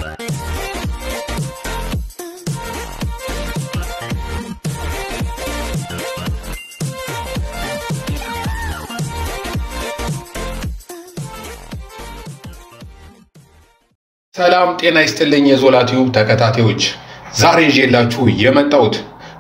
ሰላም ጤና ይስጥልኝ የዞላ ቲዩብ ተከታታዮች፣ ዛሬ ይዤላችሁ የመጣሁት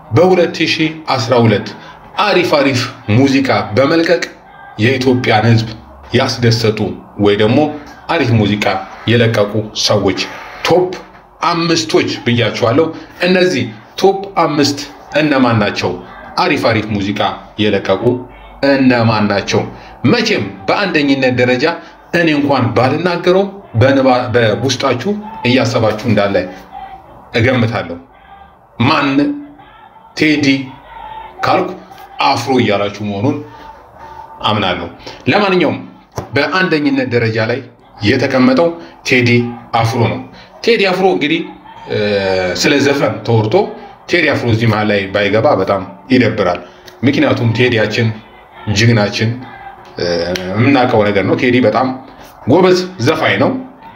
በ2012 አሪፍ አሪፍ ሙዚቃ በመልቀቅ የኢትዮጵያን ሕዝብ ያስደሰቱ ወይ ደግሞ አሪፍ ሙዚቃ የለቀቁ ሰዎች ቶፕ አምስቶች ብያችኋለሁ። እነዚህ ቶፕ አምስት እነማን ናቸው? አሪፍ አሪፍ ሙዚቃ የለቀቁ እነማን ናቸው? መቼም በአንደኝነት ደረጃ እኔ እንኳን ባልናገረው በውስጣችሁ እያሰባችሁ እንዳለ እገምታለሁ። ማን ቴዲ ካልኩ አፍሮ እያላችሁ መሆኑን አምናለሁ። ለማንኛውም በአንደኝነት ደረጃ ላይ የተቀመጠው ቴዲ አፍሮ ነው። ቴዲ አፍሮ እንግዲህ ስለ ዘፈን ተወርቶ ቴዲ አፍሮ እዚህ መሀል ላይ ባይገባ በጣም ይደብራል። ምክንያቱም ቴዲያችን ጀግናችን የምናውቀው ነገር ነው። ቴዲ በጣም ጎበዝ ዘፋኝ ነው።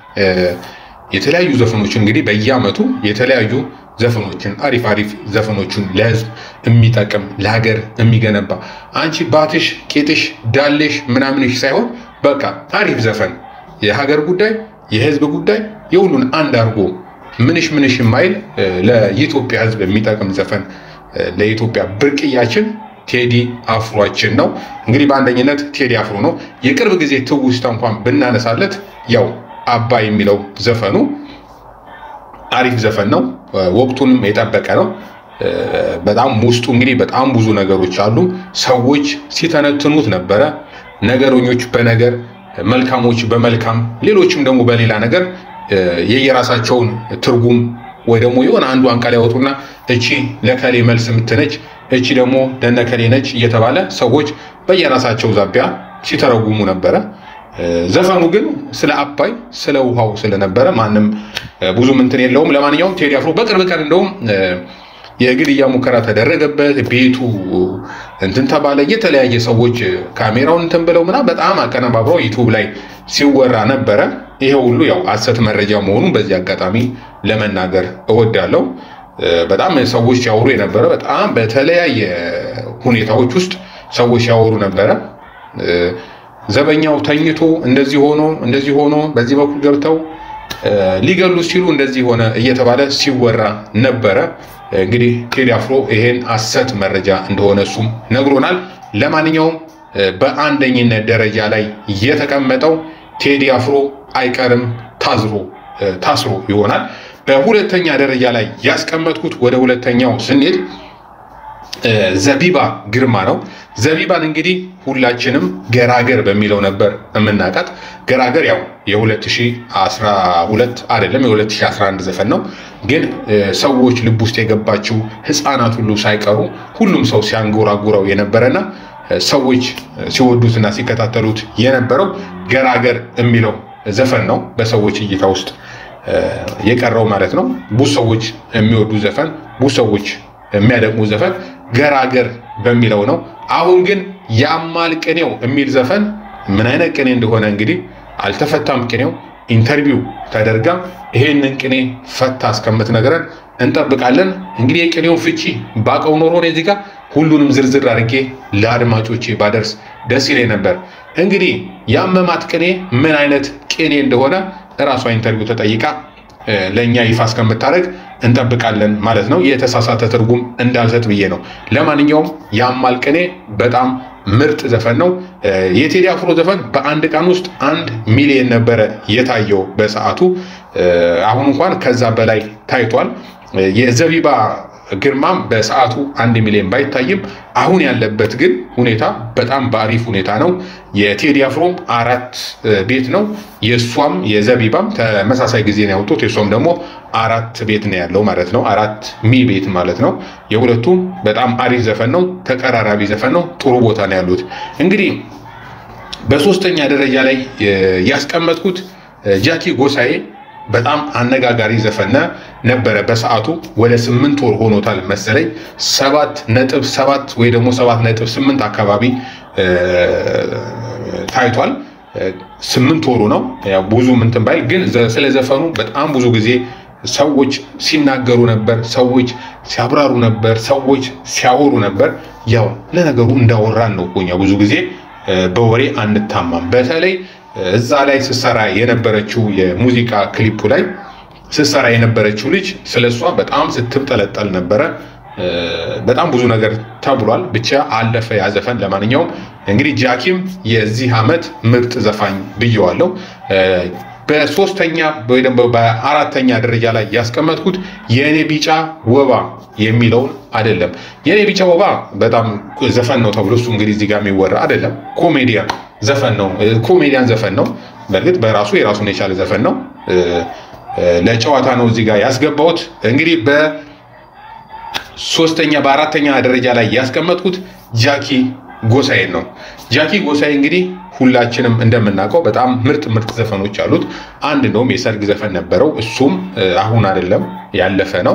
የተለያዩ ዘፈኖችን እንግዲህ በየአመቱ የተለያዩ ዘፈኖችን አሪፍ አሪፍ ዘፈኖችን ለህዝብ የሚጠቅም ለሀገር የሚገነባ አንቺ ባትሽ ቄጥሽ ዳሌሽ ምናምንሽ ሳይሆን በቃ አሪፍ ዘፈን የሀገር ጉዳይ የህዝብ ጉዳይ የሁሉን አንድ አድርጎ ምንሽ ምንሽ የማይል ለኢትዮጵያ ህዝብ የሚጠቅም ዘፈን ለኢትዮጵያ ብርቅያችን ቴዲ አፍሯችን ነው። እንግዲህ በአንደኝነት ቴዲ አፍሮ ነው። የቅርብ ጊዜ ትውስታ እንኳን ብናነሳለት ያው አባይ የሚለው ዘፈኑ አሪፍ ዘፈን ነው። ወቅቱንም የጠበቀ ነው። በጣም ውስጡ እንግዲህ በጣም ብዙ ነገሮች አሉ። ሰዎች ሲተነትኑት ነበረ። ነገረኞች በነገር መልካሞች በመልካም ሌሎችም ደግሞ በሌላ ነገር የየራሳቸውን ትርጉም ወይ ደግሞ የሆነ አንዷን ቃል ያወጡና እቺ ለከሌ መልስ የምትነች እቺ ደግሞ ለነከሌ ነች እየተባለ ሰዎች በየራሳቸው ዛቢያ ሲተረጉሙ ነበረ። ዘፈኑ ግን ስለ አባይ ስለ ውሃው ስለነበረ ማንም ብዙ እንትን የለውም። ለማንኛውም ቴዲ አፍሮ በቅርብ ቀን እንደውም የግድያ ሙከራ ተደረገበት፣ ቤቱ እንትን ተባለ። የተለያየ ሰዎች ካሜራውን እንትን ብለው ምናምን በጣም አቀነባብረው ዩቱብ ላይ ሲወራ ነበረ። ይሄ ሁሉ ያው ሐሰት መረጃ መሆኑን በዚህ አጋጣሚ ለመናገር እወዳለሁ። በጣም ሰዎች ሲያወሩ የነበረ በጣም በተለያየ ሁኔታዎች ውስጥ ሰዎች ሲያወሩ ነበረ። ዘበኛው ተኝቶ እንደዚህ ሆኖ እንደዚህ ሆኖ በዚህ በኩል ገብተው ሊገሉ ሲሉ እንደዚህ ሆነ እየተባለ ሲወራ ነበረ። እንግዲህ ቴዲ አፍሮ ይሄን ሐሰት መረጃ እንደሆነ እሱም ነግሮናል። ለማንኛውም በአንደኝነት ደረጃ ላይ የተቀመጠው ቴዲ አፍሮ አይቀርም ታዝሮ ታስሮ ይሆናል። በሁለተኛ ደረጃ ላይ ያስቀመጥኩት ወደ ሁለተኛው ስንሄድ ዘቢባ ግርማ ነው። ዘቢባን እንግዲህ ሁላችንም ገራገር በሚለው ነበር የምናውቃት። ገራገር ያው የ2012 አይደለም የ2011 ዘፈን ነው። ግን ሰዎች ልብ ውስጥ የገባችው ሕፃናት ሁሉ ሳይቀሩ ሁሉም ሰው ሲያንጎራጉረው የነበረና ሰዎች ሲወዱትና ሲከታተሉት የነበረው ገራገር የሚለው ዘፈን ነው። በሰዎች እይታ ውስጥ የቀረው ማለት ነው። ብዙ ሰዎች የሚወዱ ዘፈን፣ ብዙ ሰዎች የሚያደቅሙ ዘፈን ገራገር በሚለው ነው። አሁን ግን ያማል ቅኔው የሚል ዘፈን ምን አይነት ቅኔ እንደሆነ እንግዲህ አልተፈታም ቅኔው። ኢንተርቪው ተደርጋ ይሄንን ቅኔ ፈታ እስከምትነግረን እንጠብቃለን። እንግዲህ የቅኔውን ፍቺ ባቀው ኖሮ እኔ እዚህ ጋር ሁሉንም ዝርዝር አድርጌ ለአድማጮቼ ባደርስ ደስ ይለኝ ነበር። እንግዲህ ያመማት ቅኔ ምን አይነት ቅኔ እንደሆነ እራሷ ኢንተርቪው ተጠይቃ ለእኛ ይፋ እስከምታደርግ እንጠብቃለን ማለት ነው። የተሳሳተ ትርጉም እንዳልሰጥ ብዬ ነው። ለማንኛውም ያማል ቅኔ በጣም ምርጥ ዘፈን ነው። የቴዲ አፍሮ ዘፈን በአንድ ቀን ውስጥ አንድ ሚሊዮን ነበረ የታየው በሰዓቱ። አሁን እንኳን ከዛ በላይ ታይቷል። የዘቢባ ግርማም በሰዓቱ አንድ ሚሊዮን ባይታይም አሁን ያለበት ግን ሁኔታ በጣም በአሪፍ ሁኔታ ነው። የቴዲ አፍሮም አራት ቤት ነው። የእሷም የዘቢባም ተመሳሳይ ጊዜ ነው ያወጡት። የእሷም ደግሞ አራት ቤት ነው ያለው ማለት ነው። አራት ሚ ቤት ማለት ነው። የሁለቱም በጣም አሪፍ ዘፈን ነው። ተቀራራቢ ዘፈን ነው። ጥሩ ቦታ ነው ያሉት። እንግዲህ በሶስተኛ ደረጃ ላይ ያስቀመጥኩት ጃኪ ጎሳዬ በጣም አነጋጋሪ ዘፈን ነበረ። በሰዓቱ ወደ ስምንት ወር ሆኖታል መሰለኝ ሰባት ነጥብ ሰባት ወይ ደግሞ ሰባት ነጥብ ስምንት አካባቢ ታይቷል። ስምንት ወሩ ነው። ያው ብዙ ምንትን ባይል ግን ስለ ዘፈኑ በጣም ብዙ ጊዜ ሰዎች ሲናገሩ ነበር፣ ሰዎች ሲያብራሩ ነበር፣ ሰዎች ሲያወሩ ነበር። ያው ለነገሩ እንዳወራን ነው እኛ ብዙ ጊዜ በወሬ አንታማም። በተለይ እዛ ላይ ስትሰራ የነበረችው የሙዚቃ ክሊፑ ላይ ስትሰራ የነበረችው ልጅ ስለሷ በጣም ስትብጠለጠል ነበረ። በጣም ብዙ ነገር ተብሏል። ብቻ አለፈ ያ ዘፈን። ለማንኛውም እንግዲህ ጃኪም የዚህ ዓመት ምርጥ ዘፋኝ ብየዋለሁ። በሶስተኛ ወይ ደግሞ በአራተኛ ደረጃ ላይ ያስቀመጥኩት የእኔ ቢጫ ወባ የሚለውን አይደለም። የእኔ ቢጫ ወባ በጣም ዘፈን ነው ተብሎ እሱ እንግዲህ እዚህ ጋር የሚወራ አይደለም። ኮሜዲያን ዘፈን ነው፣ ኮሜዲያን ዘፈን ነው። በእርግጥ በራሱ የራሱን የቻለ ዘፈን ነው። ለጨዋታ ነው እዚህ ጋር ያስገባሁት። እንግዲህ በሶስተኛ በአራተኛ ደረጃ ላይ ያስቀመጥኩት ጃኪ ጎሳዬን ነው። ጃኪ ጎሳዬ እንግዲህ ሁላችንም እንደምናውቀው በጣም ምርጥ ምርጥ ዘፈኖች አሉት። አንድ እንደውም የሰርግ ዘፈን ነበረው። እሱም አሁን አይደለም ያለፈ ነው።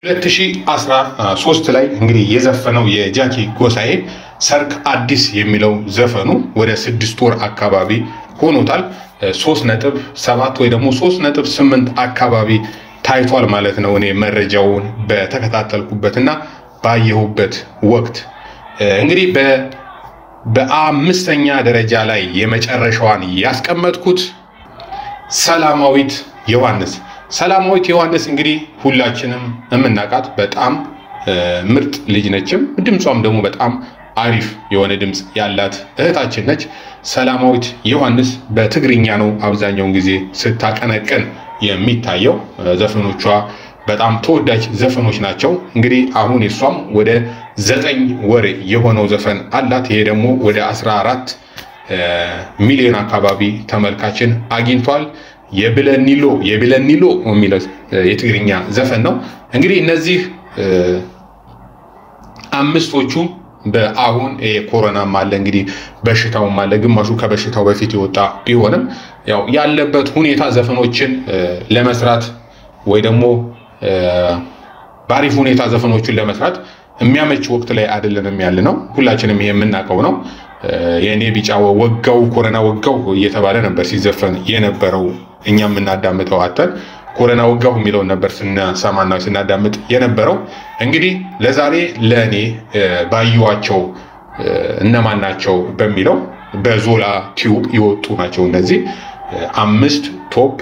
2013 ላይ እንግዲህ የዘፈነው የጃኪ ጎሳዬ ሰርግ አዲስ የሚለው ዘፈኑ ወደ ስድስት ወር አካባቢ ሆኖታል። ሶስት ነጥብ ሰባት ወይ ደግሞ ሶስት ነጥብ ስምንት አካባቢ ታይቷል ማለት ነው። እኔ መረጃውን በተከታተልኩበትና ባየሁበት ወቅት እንግዲህ በአምስተኛ ደረጃ ላይ የመጨረሻዋን ያስቀመጥኩት ሰላማዊት ዮሐንስ። ሰላማዊት ዮሐንስ እንግዲህ ሁላችንም የምናውቃት በጣም ምርጥ ልጅ ነችም። ድምጿም ደግሞ በጣም አሪፍ የሆነ ድምፅ ያላት እህታችን ነች። ሰላማዊት ዮሐንስ በትግርኛ ነው አብዛኛውን ጊዜ ስታቀነቅን የሚታየው። ዘፈኖቿ በጣም ተወዳጅ ዘፈኖች ናቸው። እንግዲህ አሁን የሷም ወደ ዘጠኝ ወር የሆነው ዘፈን አላት። ይሄ ደግሞ ወደ 14 ሚሊዮን አካባቢ ተመልካችን አግኝቷል። የብለኒሎ የብለኒሎ የሚለው የትግርኛ ዘፈን ነው። እንግዲህ እነዚህ አምስቶቹ በአሁን ኮሮናም አለ እንግዲህ በሽታውም አለ። ግማሹ ከበሽታው በፊት የወጣ ቢሆንም ያው ያለበት ሁኔታ ዘፈኖችን ለመስራት ወይ ደግሞ በአሪፍ ሁኔታ ዘፈኖችን ለመስራት የሚያመች ወቅት ላይ አይደለንም ያለ ነው። ሁላችንም ይሄ የምናውቀው ነው። የእኔ ቢጫ ወጋው ኮረና ወጋው እየተባለ ነበር ሲዘፈን የነበረው እኛ የምናዳምጠው አተን ኮረና ወጋሁ የሚለውን ነበር ስንሰማና ስናዳምጥ የነበረው። እንግዲህ ለዛሬ ለእኔ ባየኋቸው እነማን ናቸው በሚለው በዞላ ቲዩብ የወጡ ናቸው እነዚህ አምስት ቶፕ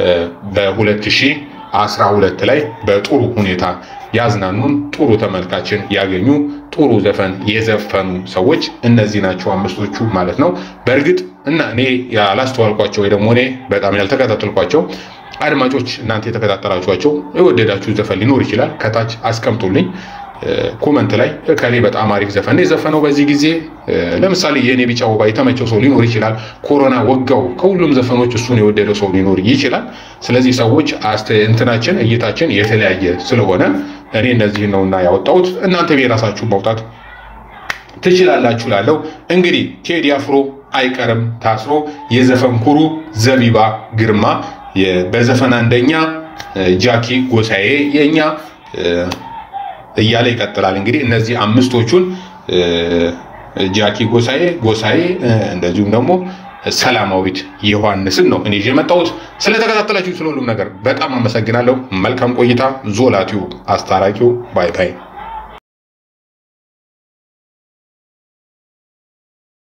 በ2012 ላይ በጥሩ ሁኔታ ያዝናኑን ጥሩ ተመልካችን ያገኙ ጥሩ ዘፈን የዘፈኑ ሰዎች እነዚህ ናቸው አምስቶቹ ማለት ነው። በእርግጥ እና እኔ ያላስተዋልኳቸው ወይ ደግሞ እኔ በጣም ያልተከታተልኳቸው አድማጮች እናንተ የተከታተላችኋቸው የወደዳችሁ ዘፈን ሊኖር ይችላል። ከታች አስቀምጡልኝ ኮመንት ላይ ከሌ በጣም አሪፍ ዘፈን የዘፈነው በዚህ ጊዜ ለምሳሌ የእኔ ቢጫ ወባ የተመቸው ሰው ሊኖር ይችላል። ኮሮና ወጋው ከሁሉም ዘፈኖች እሱን የወደደው ሰው ሊኖር ይችላል። ስለዚህ ሰዎች እንትናችን እይታችን የተለያየ ስለሆነ እኔ እነዚህን ነውና ያወጣሁት እናንተ የራሳችሁ ማውጣት ትችላላችሁ። ላለው እንግዲህ ቴዲ አፍሮ አይቀርም ታስሮ የዘፈን ኩሩ ዘቢባ ግርማ በዘፈን አንደኛ ጃኪ ጎሳዬ የኛ እያለ ይቀጥላል። እንግዲህ እነዚህ አምስቶቹን ጃኪ ጎሳዬ ጎሳዬ እንደዚሁም ደግሞ ሰላማዊት ዮሐንስን ነው እኔ ይዤ የመጣሁት። ስለተከታተላችሁ ስለሁሉም ነገር በጣም አመሰግናለሁ። መልካም ቆይታ። ዞላ ቲዩብ አስታራቂው ባይ ባይ